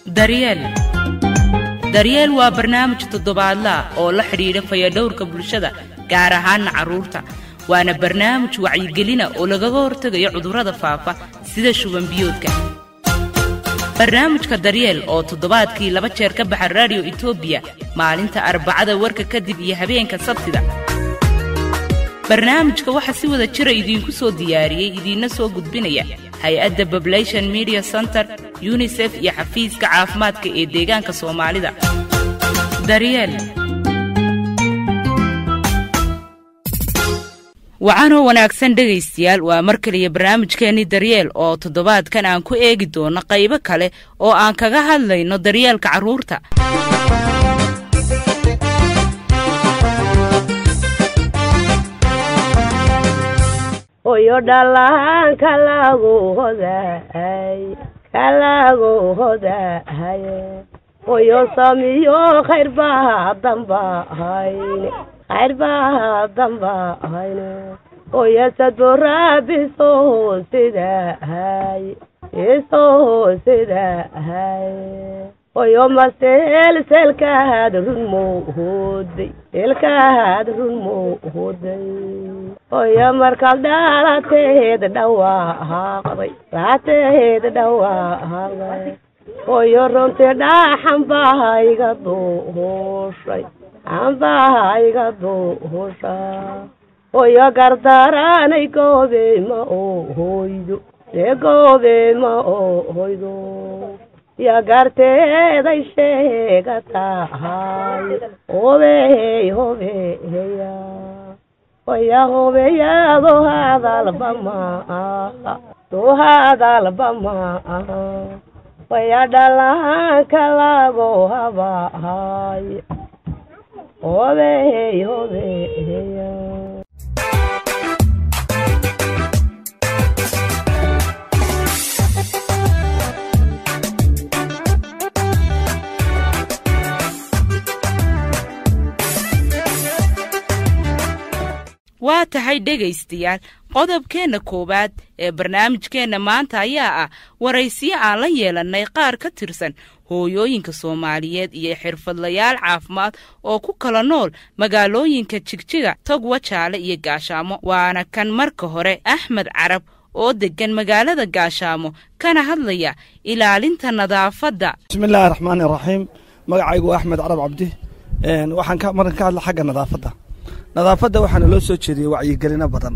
daryeel daryeel waa barnaamij toddobaadlaah oo la xidhiidha fayadhowrka bulshada gaar ahaanna carruurta waana barnaamij wacyigelina oo lagaga hortegayo cudurrada faafa sida shubanbiyoodka barnaamijka daryeel oo toddobaadkii laba jeer ka baxa raadiyo etoobiya maalinta arbacada warka kadib iyo habeenka sabtida barnaamijka waxaa si wada jira idiinku soo diyaariyey idiinna soo gudbinaya hay-adda bablation media center yunisef iyo xafiiska caafimaadka ee deegaanka soomaalida daryeel wacanoo wanaagsan dhegaystayaal waa mar kaliya barnaamijkeennii daryeel oo toddobaadkan aan ku eegi doono qaybo kale oo aan kaga hadlayno daryeelka carruurta oyo dhalaan kalagu hodahay kalagu hodahaye oyo samiyo khayr baa damba hayne khayr baa damba hayne oyo sadborabiso sidahay iso sidahay oyo maseel selkaad run moohoday selkaad run moohoday oyo markaad dhaalateed dhawaaqday laateed dhawaaqday oyo runtii dhaxanbaha iga duhushay xanbaha iga duhusha oyo gardaranay goobe ma ohoydo dee goobe ma ohoydo ya garteeday sheega tahay hobey hobeya oya hobeyaado hadalba maaha doo hadalba maaha waya dhalaanka lago habahay hobey hobeya waa tahay dhegaystayaal qodobkeenna koowaad ee barnaamijkeenna maanta ayaa ah waraysiyo aan la yeelannay qaar ka tirsan hooyooyinka soomaaliyeed iyo xirfadlayaal caafimaad oo ku kala nool magaalooyinka jigjiga togwa jaale iyo gaashaamo waana kan marka hore axmed carab oo deggan magaalada gaashaamo kana hadlaya ilaalinta nadaafadda bismiillaahi raxmaani raxiim magacaygu waa axmed carab cabdi waxaan markan ka hadla xagga nadaafadda nadaafadda waxaana loo soo jeediyey wacyigelino badan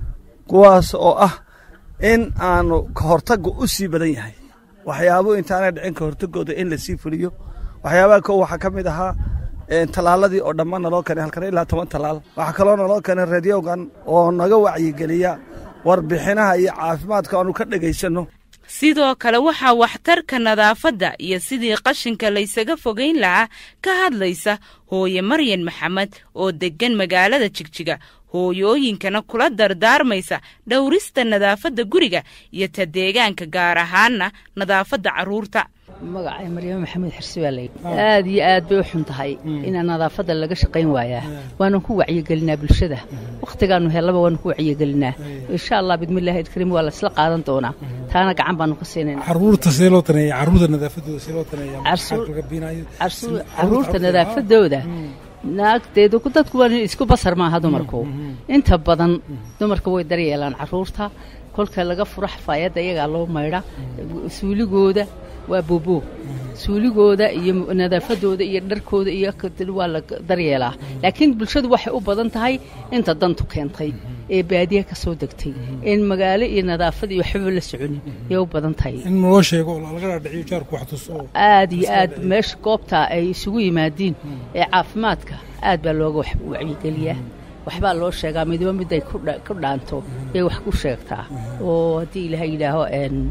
kuwaas oo ah in aanu ka hortagga u sii badan yahay waxyaabo intaanay dhicin ka hortagooda in lasii fuliyo waxyaabaha ko waxaa ka mid ahaa tallaaladii oo dhammaan naloo keenay halkan ilaa toban tallaal waxaa kaloo naloo keenay radiogan oo naga wacyigeliya warbixinaha iyo caafimaadka aanu ka dhegaysanno sidoo kale waxaa waxtarka nadaafadda iyo sidii qashinka laysaga fogayn lahaa ka hadlaysa hooye maryan maxamed oo deggan magaalada jigjiga hooyooyinkana kula dardaarmaysa dhowrista nadaafadda guriga iyo ta deegaanka gaar ahaanna nadaafadda carruurta magacay maryamo maxamed xirsi baa layidhi aad iyo aad bay u xun tahay inaan nadaafadda laga shaqayn waayaa waanan ku wacyigelinaa bulshada wakhtigaannu hellaba waanu ku wacyigelinaa insha allah bidmillahi ilkariim waa laysla qaadan doonaa taana gacan baanu ka siinayna caruurta see loo taneeya caruurta nadaafadooda see loo taneeya caruurta nadaafadooda naagteedu dadku waa isku basar maaha dumarku inta badan dumarka way daryeelaan caruurta kolka laga furo xafaayadda iyagaa loo maydha suuligooda waa bobo suuligooda iyo nadaafadooda iyo dharkooda iyo waa la daryeelaa laakiin bulshadu waxay u badan tahay inta dantu keentay ee baadiya ka soo degtay in magaalo iyo nadaafad iyo waxbaba la soconin yay u badan tahay in loo sheego oo laga dhaadhiciyo jaarku wax tuso aad iyo aad meesha goobta ay isugu yimaadiin ee caafimaadka aad baa looga wacyigeliyaa waxbaa loo sheegaa midiba mid ay ku dhaanto yay wax ku sheegtaa oo haddii ilaaha yidhaaho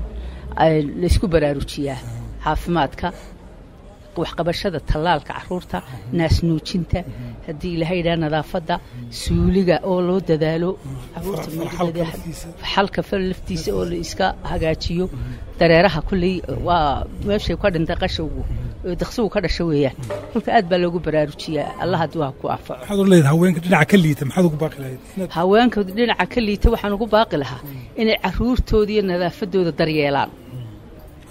laysku baraarujiyaa caafimaadka waxqabashada tallaalka caruurta naasnuujinta haddii ilaha yidhaha nadaafadda suuliga oo loo dadaalo caruurtaxalka fal laftiisa oo la iska hagaajiyo dareeraha kulley waa meeshay ka dhintay qashowgu daqsigu ka dhasha weeyaan kolka aad baa loogu baraarujiyaa allah hadduu ha ku anfaco maxaad u leedahay haweenka dhinaca ka liita maxaad ugu baaqi lahayd haweenka dhinaca ka liita waxaan ugu baaqi lahaa inay caruurtooda iyo nadaafadooda daryeelaan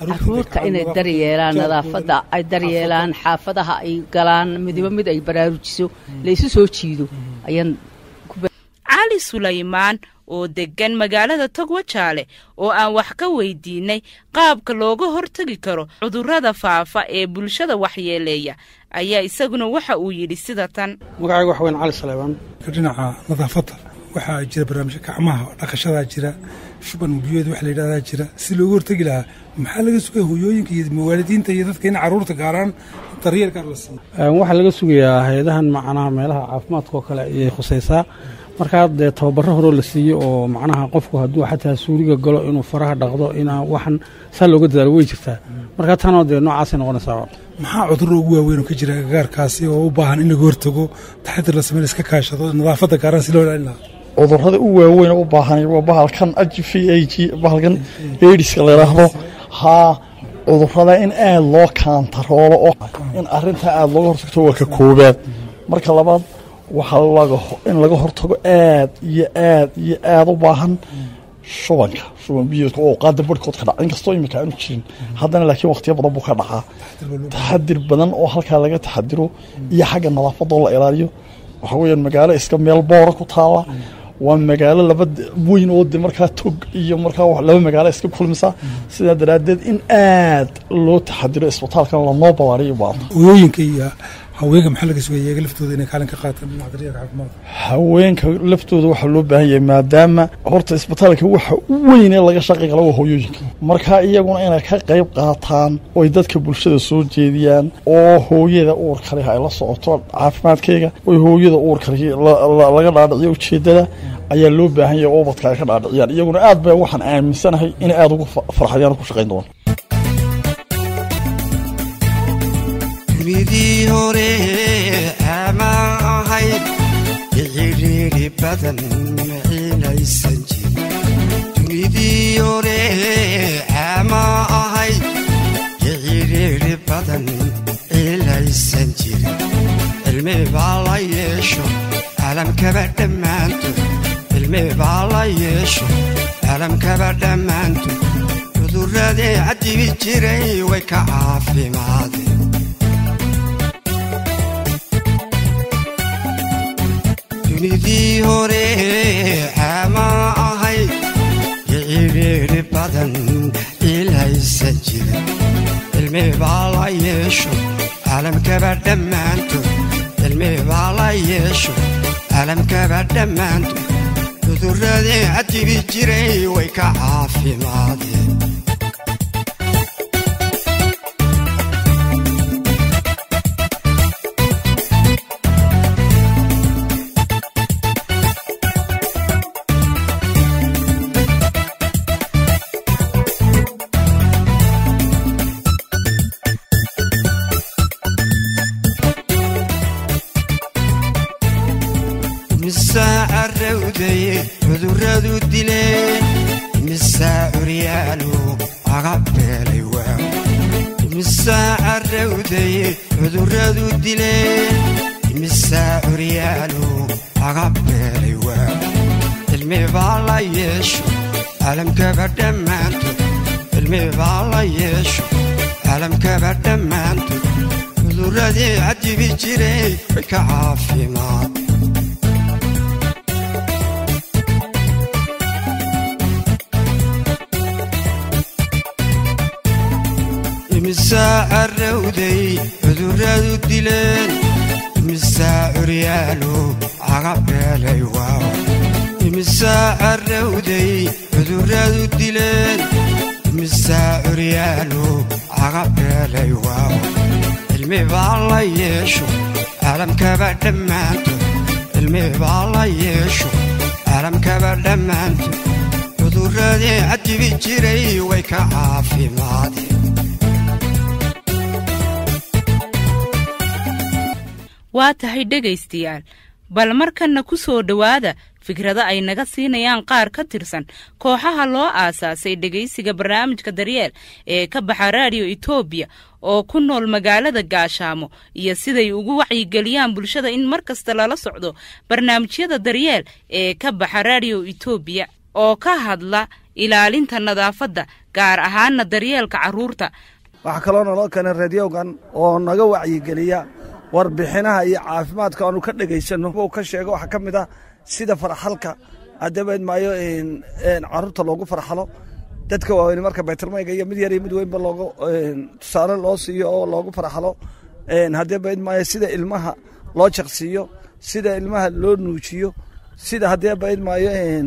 caruurta inay daryeelaan nadaafadda ay daryeelaan xaafadaha ay galaan midiba mid ay baraarujiso laysu soo jiido ayaan cali sulaymaan oo deggan magaalada togwajaale oo aan wax ka weydiinay qaabka looga hortegi karo cudurrada faafa ee bulshada waxyeeleeya ayaa isaguna waxa uu yidhi sida tan magacayga wax weyn cali saleebaan dhinaca nadaafadda waxaa jira barnaamijka gacmaha dhaqashadaa jira shuban biyoed wax la yidhahdaa jira si looga hortegi lahaa maxaa laga sugaya hooyooyinka iyo mawaalidiinta iyo dadka in carruurta gaaraan daryeel gaar la siiyo waxaa laga sugayaa hay-adahan macnaha meelaha caafimaadka oo kale ayay khusaysaa markaa dee tababaro horoo la siiyo oo macnaha qofku hadduu xataa suuriga galo inuu faraha dhaqdo inaa waxan saa looga dadaalo way jirtaa markaa tanoo dee noocaasay noqonaysaa maxaa cudurro ugu waaweyn oo ka jira agagaarkaasi oo u baahan in laga hortago taxadir la sameyn iska kaashado nadaafadda gaaraan si loo ilaalin lahaa cudurrada u waaweyn u baahan waa bahalkan h v a g bahalkan aidiska la yidhaahdo haa cudurrada in aad loo kaantaroolo oo in arrintaa aada looga hortagto waa ka koobaad marka labaad waxaa in laga hortago aad iyo aad iyo aad u baahan shubanka shuban biyoodka oo qaada barhkood ka dhaca inkastoo imika aanu jirin haddana laakiin wakhtiyo badan buu ka dhacaa taxadir badan oo halkaa laga taxadiro iyo xagga nadaafadoo la ilaaliyo waxaa weeyaan magaalo iska meel boora ku taala waa magaalo laba weyn oo de markaa tog iyo markaa laba magaalo iska kulmisa sidaa daraaddeed in aad loo taxadiro isbitaalkan lanoo ballaariyo baata hooyooyinka iyo haweenka maxaa laga sugaya iyaga laftooda inay kaalin ka qaataan dhinaca daryeelka caafimaadka haweenka laftooda waxaa loo baahan yahay maadaama horta isbitaalka waxa u weyn ee laga shaqi kala waa hooyooyinka marka iyaguna inay ka qayb qaataan oy dadka bulshada soo jeediyaan oo hooyada uurka leh ay la socoto caafimaadkeyga oy hooyada uurka leh laga dhaadhiciyo ujeedada ayaa loo baahan yahay oo ubadka ay ka dhaadhiciyaan iyaguna aad ba waxaan aaminsanahay inay aada ugu farxayaan ku shaqayn doona midii hore ama ahayd iciriiri badan maciinaysan jirin dunidii hore ama ahayd iciriiri badan ciilaysan jirin cilmi baa la yeesho caalamkaba dhammaantood cilmi baa la yeesho caalamkaba dhammaantood cudurradii cadibi jiray way ka caafimaadeen dunidii hore ama ahayd iciriiri badan ciilaysan jirin cilmi baa la yeesho caalamkaba dhammaantood cilmi baa la yeesho caalamkaba dhammaantood cudurradii cadibi jiray way ka caafimaadeen cuduradu dileen imisaa curyaalo aga beelay waaw imisaa carrawdaye cuduradu dileen imisaa curyaalo aga beelay waaw cilmi baa la yeesho caalamkaba dhammaantood cilmi baa la yeesho caalamkaba dhammaantood cuduradii cadibi jiray way ka caafimaad imisaa carrawday cuduradu dileen imisaa curyaalo caga beelay waaw imisaa carrawday cuduradu dileen imisaa curyaalo caga beelay waaw cilmi baa la yeesho caalamkaba dhammaantood cilmi baa la yeesho caalamkaba dhammaantood cuduradii cadibi jiray way ka caafimaadeen waa tahay dhegaystayaal bal markanna ku soo dhowaada fikrado ay naga siinayaan qaar ka tirsan kooxaha loo aasaasay dhegaysiga barnaamijka daryeel ee ka baxa raadiyo etoobiya oo ku nool magaalada gaashaamo iyo siday ugu wacyigeliyaan bulshada in mar kasta lala socdo barnaamijyada daryeel ee ka baxa raadiyo etoobiya oo ka hadla ilaalinta nadaafadda gaar ahaana daryeelka carruurta waxaa kaloo naloo keenay radiogan oo naga wacyigeliya warbixinaha iyo caafimaadka aanu ka dhegaysanno uu ka sheego waxaa ka mid ah sida farxalka adabeed maayo carruurta loogu farxalo dadka waaweyn marka baytarmayga iyo mid yar iyo mid weynba loogu tusaale loo siiyo oo loogu farxalo hadeebayd maayo sida ilmaha loo jaqsiiyo sida ilmaha loo nuujiyo sida haddee bayd maayo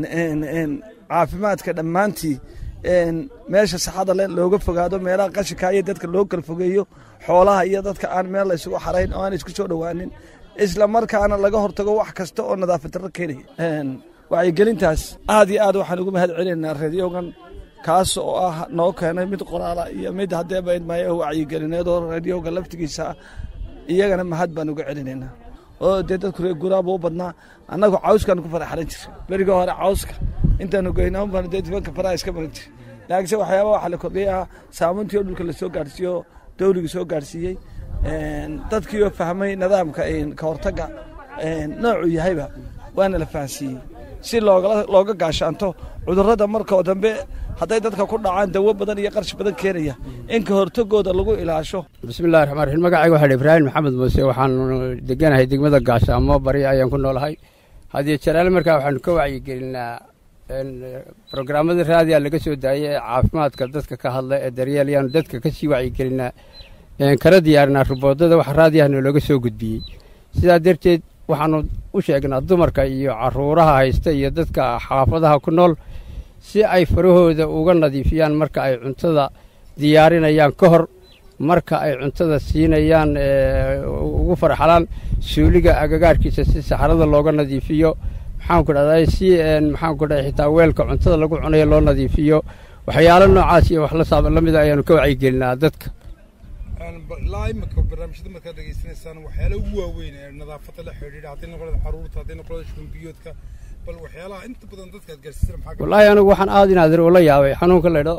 caafimaadka dhammaantii meesha saxada le looga fogaado meelaha qashinka iyo dadka loo kala fogeeyo xoolaha iyo dadka aan meel la isugu xarayn oo aan isku soo dhowaanin isla markaana laga hortago wax kasta oo nadaafad darro keenaya wacyigelintaas aad iyo aad waxaan ugu mahad celinaynaa radiogan kaas oo ah noo keenay mid qoraala iyo mid haddee bayd maayo wacyigelineed oo radioga laftigiisa ah iyagana mahad baan uga celinaynaa oo dee dadku reer guraaba u badnaa annagu cawskaan ku faraxalan jira beriga hore cawska intaanu geynaa baan dee dibanka faraha iska maran jira laakiinse waxyaaba waxaa la kordhiyay ah saamuntii oo dhulka lasoo gaadhsiiyo dawliga soo gaadhsiiyey dadkii oo fahmay nidaamka ka hortagga noocuu yahayba waana la fahansiiyey si looga gaashaanto cudurrada markoo dambe hadday dadka ku dhacaan dawo badan iyo qarshi badan keenaya in ka hortagooda lagu ilaasho bismillahi raxmaan raxiim magacayga waxaa ibraahim maxamed muuse waxaanu deganahay degmada gaashaamo bari ayaan ku noolahay hadiyo jaraale markaa waxaanu ka wacyigelinaa brograamada raadiya laga soo daayay ee caafimaadka dadka ka hadla ee daryeel ayaanu dadka ka sii wacyigelinaa kana diyaarinaa ruboodada wax raadiyahna looga soo gudbiyey sidaa darteed waxaanu u sheegnaa dumarka iyo caruuraha haysta iyo dadka xaafadaha ku nool si ay farahooda uga nadiifiyaan marka ay cuntada diyaarinayaan ka hor marka ay cuntada siinayaan ugu farxalaan suuliga agagaarkiisa si saxarada looga nadiifiyo maxaanku dhahday si maxaanku dhahay xitaa weelka cuntada lagu cunayo loo nadiifiyo waxyaalo noocaas iyo wax la mida ayaanu ka wacyigelinaa dadka ilaa imika barnaamijyada markaad dhegaysanaysaan waxyaala ugu waaweyn ee nadaafadda la xidhiidha hadday noqonada caruurta hadday noqonada shumbiyoodka bal waxyaalaha inta badan dadka aad gaarsiisana maxaa wallaahi anigu waxaan aad inaadir ula yaabay xanuunka laydho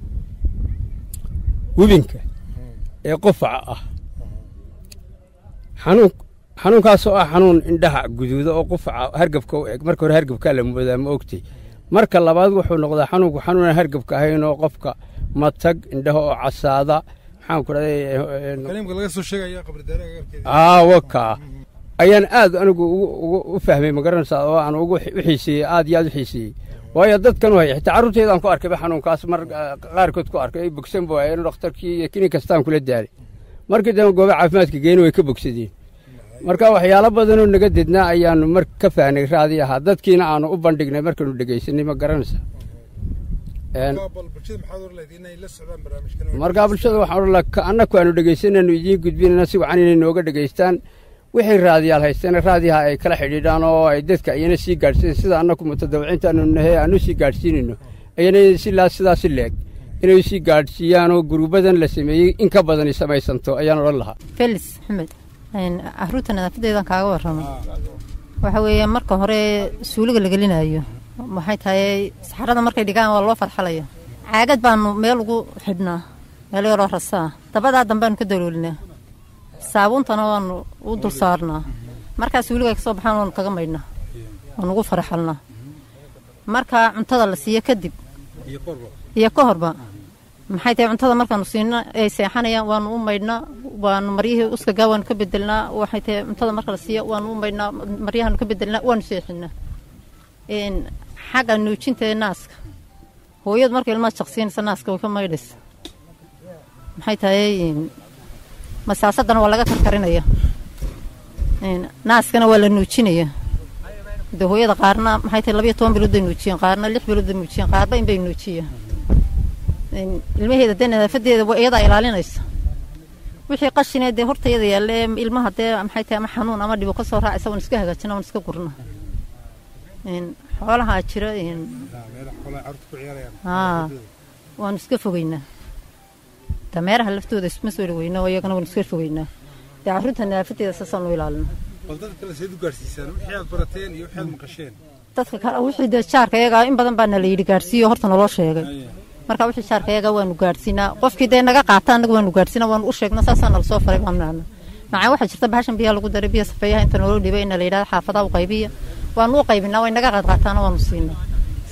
wibinka ee qufaca ah xanuun xanuunkaasoo ah xanuun indhaha guduuda oo qufaca hargabka u eg marka hore hargabkaa la moodaa ma ogtay marka labaad wuxuu noqdaa xanuunku xanuunaan hargabka ahayn oo qofka matag indhaha oo casaada maxaanku dhahdaywaka ayaan aad anigu u fahmay magaranaysaa oo aan u xiiseeyey aad iyo aad u xiiseeyey waayo dadkan u haya xitaa carruurteedaan ku arkayba xanuunkaas mar qaarkood ku arkay ay bogsan bu hayeen dhakhtarkii iyo kinin kastaan kula daalay markii dambe gooba caafimaadka geeni way ka bogsadeen marka waxyaalo badanoo naga dednaa ayaanu mar ka fahnay raadi ahaa dadkiina aanu u bandhignay markaanu dhegaysanay ma garanaysa markaa bulshada waxaan odhan laha annaku aanu dhegaysanaynu idiin gudbinayna si wacan inay nooga dhegaystaan wixii raadiyaal haystana raadiyaha ay kala xidhiidhaan oo ay dadka ayana sii gaadhsiin sida annaku mutadawiciintaanu nahe aanu sii gaadhsiinayno ayana silaa sidaas si leeg inay sii gaadhsiiyaan oo gurubadan la sameeyey in ka badani samaysanto ayaan odhan lahaa felis maxamed caruurta nadaafadeedan kaaga warramo waxa weeye marka hore suuliga la gelinayo maxay tahay saxarada markay dhigaan waa loo farxalaya caagad baanu meel ugu xidhnaa meel yaroo rasaa dabadaa dambeanu ka daloolinaa saabuuntana waanu u dul saarnaa markaa suuliga ay kasoo baxaan waanu kaga maydhnaa waanu ugu farxalnaa markaa cuntada la siiyo kadib iyo ka horba maxay tahay cuntada markaanu siino ay seexanayaan waanu u maydhnaa waanu maryihii uskagaa waanu ka bedelnaa waxay tahay cuntada marka la siiyo waanu u maydhnaa maryahaanu ka bedelnaa waanu seexinaa xagga nuujinta ee naaska hooyadu marka ilmaha jaqsiinaysa naaska way ka maydhaysa maxay tahay masaasadana waa laga karkarinaya naaskana waa la nuujinaya de hooyada qaarna maxay tahay labayo toban bilood bay nuujiyeen qaarna lix bilood bay nuujiyeen qaarba in bay nuujiyeen ilmaheeda dee nadaafadeeda iyadaa ilaalinaysa wixii qashinee dee horta iyada yaalla ee ilmaha dee maxay tahay ama xanuun ama dhibo ka soo raacaysa waan iska hagaajina waan iska gurna xoolahaa jira haa waanu iska fogeynaa dameeraha laftooda isma soo dhaweyna oo iyagana waanu iska fogeynaa dee carruurta nadaafadeeda saasaanu ilaalina bal dadka kale seed u gaarsiisaan wixii aad barateen iyo wixii aad maqasheen dadka kale wixii dee jaarka iyaga in badan baana la yidhi gaadhsiiyo horta naloo sheegay marka wixii jaarka iyaga waanu gaadhsiinaa qofkii dee naga qaata annaga waanu gaadhsiinaa waanu u sheegnaa saasaa nala soo faray baanana macaa waxaa jirta bahashan biyaha lagu daray biya safeeyaha inta naloo dhibay ina la yidhahda xaafadaha u qaybiya waanu u qaybinaa way naga qaadqaataana waanu siinaa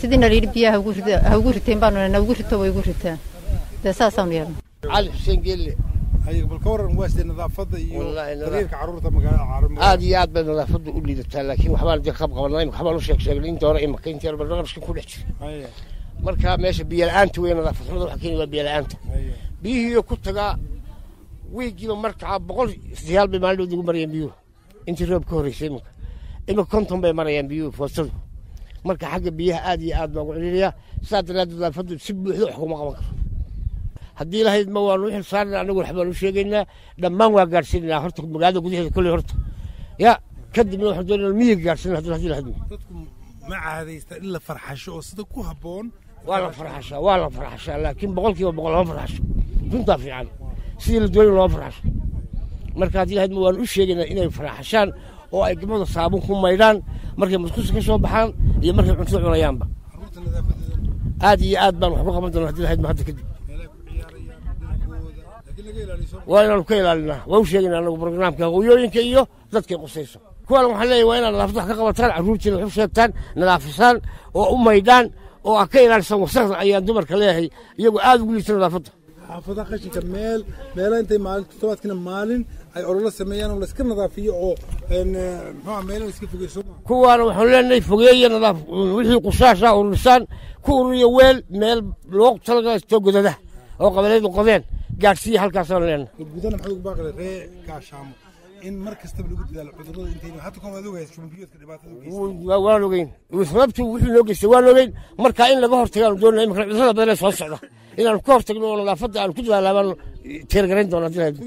sidiina layidhi biyaha haugu rida ha ugu riteen baanu na ugu rito way ugu ritaan dee saasaanu yeelna cali xuseen geelle ayaga bal ka waran waa sidee nadaafadda iyo Wallaahi nadaaf- daryeelka carruurta magaalada caalamka aad iyo aad bay nadaafaddu u liidataa laakiin waxbaan dee qab qabanay waxbaan u sheeg sheegnay inta hore imaka intii hore barnaamijka ku dhex jiray Haya, marka meesha biyo la-aanta wey nadaafad xumada waxa keeni waa biyo la-aanta haya. biyihiiyo ku tagaa wiigiiba markaa boqol siyaal bay maalin dhood ugu marayaan biyuhu intii roob ka horreysay iminka imika konton bay marayaan biyuhu foostadu marka xagga biyaha aad iyo aad baan ugu celinayaa sidaa daraaddeed nadaafaddu si buuxda wax kuma qaban karo haddii lahayd ma waanu u xil saarnaa anagu waxbaan u sheegaynaa dhammaan waa gaadhsiinaynaa horta magaalada gudaheeda kolley horta ya kadibna waxaan doonayna miyiga gaadhsiina haddii haddii lahayd dadku ma caadaysta in la farxasho oo sida ku habboon waa la farxashaa waa la farxashaa laakiin boqolkiiba boqol lama farxasho runtaa fiican sidii la doonay looma farxasho marka haddii lahayd ma waan u sheegaynaa inay farxashaan oo ay gabadha saabun ku maydhaan markay muskusa ka soo baxaan iyo markay cunto cunayaanba carruurta nadaafadeeda aad iyo aad baan wax ku qaban doonaa haddii lahayd ma hadda kadib meelaha ku ciyaarayaan dhulkooda laakiin laga ilaaliyo soo waa inaanu ka ilaalinaa waa u sheegaynaa anagu barnaamijka hooyooyinka iyo dadkay qusayso kuwaan waxaan leeyahay waa inaad nadaafad wax ka qabataan carruurtiina wax u sheegtaan nadaafisaan oo u maydhaan oo aad ka ilaalisaan wasaqda ayaan dumarka leeyahay iyagoo aad ugu liita nadaafadda xaafadaha qashinka meel meelaha intay maalin toddobaadkina maalin ay ololo sameeyaan oo layska nadaafiyo oo een, eh, muxuu ah meelaha iska fogeyso kuwaana waxaanu leenahay fogeeya nadaaf wixii qusaasha ururisaan ku ururiya weel meel loo talagalaystoo godada oo qabalaydu qodeen gaadhsiiya halkaasaanu leenahay gudana maxaad ugu baaqi ree gaashaamo in mar kastaba lagu dadaalo cudurrada intayna hadda kan waad ogahay shumbiyoodka dhibaatada u geysta Waa- waan ogeyn sababtu wuxuu noo geystay waan ogeyn marka in laga hortagaanu doonaya imika cudurrada badan ee soo socda inaanu ka hortagno oo nadaafadda aanu ku dadaalaabaanu teergarayn doona haddii lahayd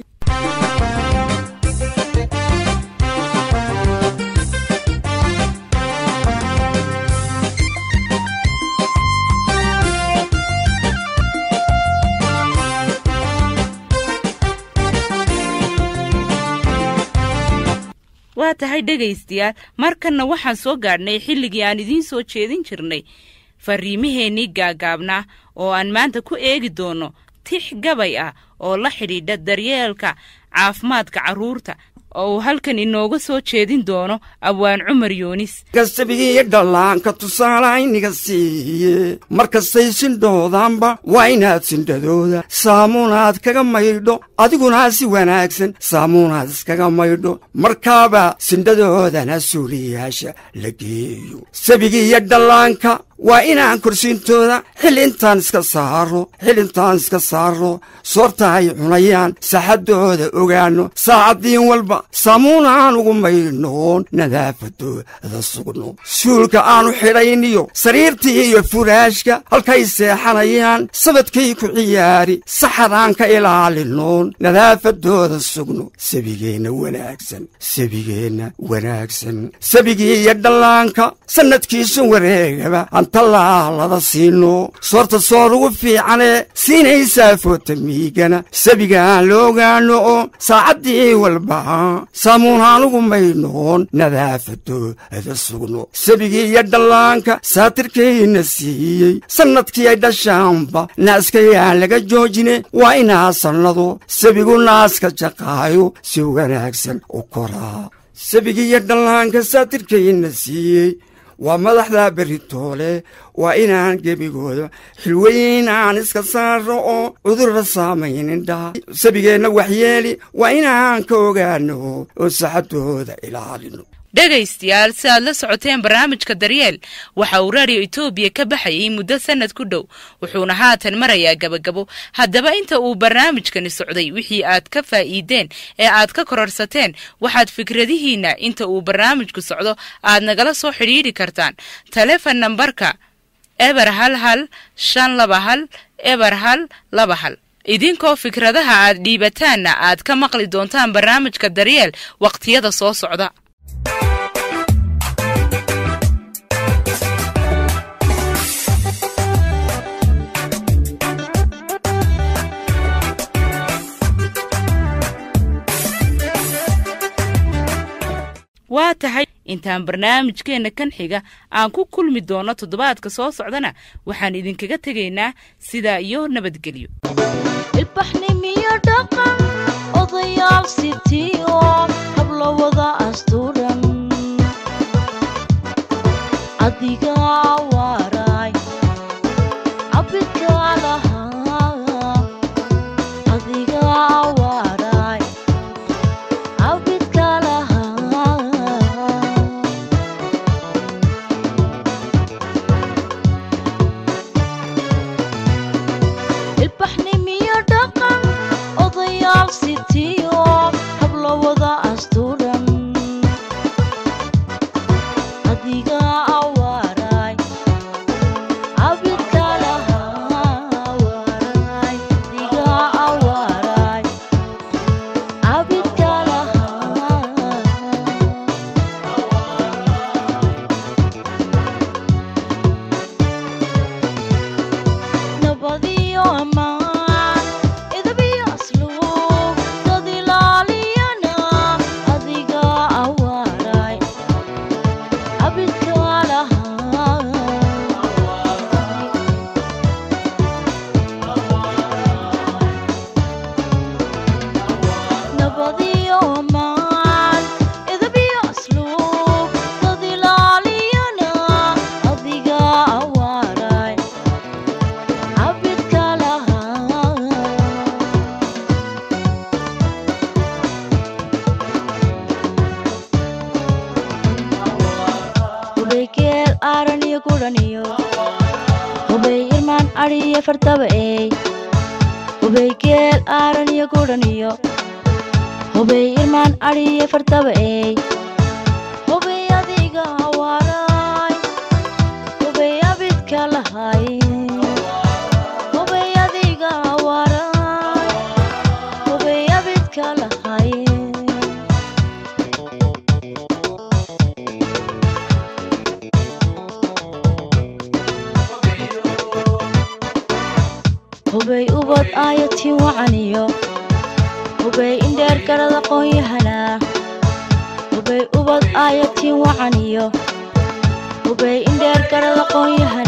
waa tahay dhegaystayaal markanna waxaan soo gaadhnay xilligii aan idiin soo jeedin jirnay fariimaheennii gaagaabnaa oo aan maanta ku eegi doonno tix gabay ah oo la xidhiidha daryeelka caafimaadka carruurta oo uu halkan inooga soo jeedin doono abwaan cumar yuunis gasabigiiyo dhallaanka tusaalayniga siiye markastay sindhoodaanba waa inaad sindhadooda saamuunaad kaga maydho adiguna si wanaagsan saamuunaad iskaga maydho markaaba sindhadoodana suuliyaasha la geeyo sabigiiyo dhallaanka waa inaan korsiintooda xil intaan iska saaro xil intaan iska saaro soorta ay cunayaan saxaddooda ogaanno saacaddiin walba saamuun aan ugu maydhnoon nadaafadooda sugno suulka aanu xidhayniyo sariirtii iyo furaashka halkay seexanayaan sabadkay ku ciyaari saxadaan ka ilaalinoon nadaafadooda sugno sabigeenna wanaagsan sabigeenna wanaagsan sabigii iyo dhallaanka sannadkiisu wareegaba antallaalada siino soorta soor ugu fiicanee siinaysaa footamiigana sabigaan la ogaano oo saacaddii walba saamuunhaan ugu maydhnoon nadaafadooda sugno sabigii iyo dhallaanka saatirkayna siiyey sannadkii ay dhashaanba naaskayaan laga joojine waa inaa sannado sabigu naaska jaqaayo si wanaagsan u koraa sabigii iyo dhallaanka saatirkayna siiyey waa madaxda beritoole waa inaan gebigooda xilweyn aan iska saaro oo cudurra saamayninidhaa sabigeenna waxyeeli waa inaan ka ogaano oo saxadooda ilaalino dhegaystayaal si aad la socoteen barnaamijka daryeel waxa uu raadiyo etoobiya ka baxayay muddo sannad ku dhow wuxuuna haatan marayaa gabagabo haddaba inta uu barnaamijkani socday wixii aad ka faa'iideen ee aad ka kororsateen waxaad fikradihiinna inta uu barnaamijku socdo aad nagala soo xidhiidhi kartaan telefon nambarka eber hal hal shan laba hal eber hal laba hal idinkoo fikradaha aad dhiibataanna aad ka maqli doontaan barnaamijka daryeel wakhtiyada soo socda waa tahay intaan barnaamijkeenna kan xiga aan ku kulmi doono toddobaadka soo socdana waxaan idinkaga tegaynaa sidaa iyo nabadgelyo ilbaxnimiyo dhaqan odayaal sitiyo habla wada asturan adiga waaraay adhiyo fartaba eey hubey geel aaran iyo gudhan iyo hubey irmaan adhiyo fartaba eey hubey adiga hawaaraay hubey abidka lahay hubey adiga hawaaraay hubey abidka lahay hubey ubad aayatiin wacaniyo hubey indheer garad aqoon-yahanaa hubey ubad aayatiin wacaniyo hubey indheer garad aqoon-yahan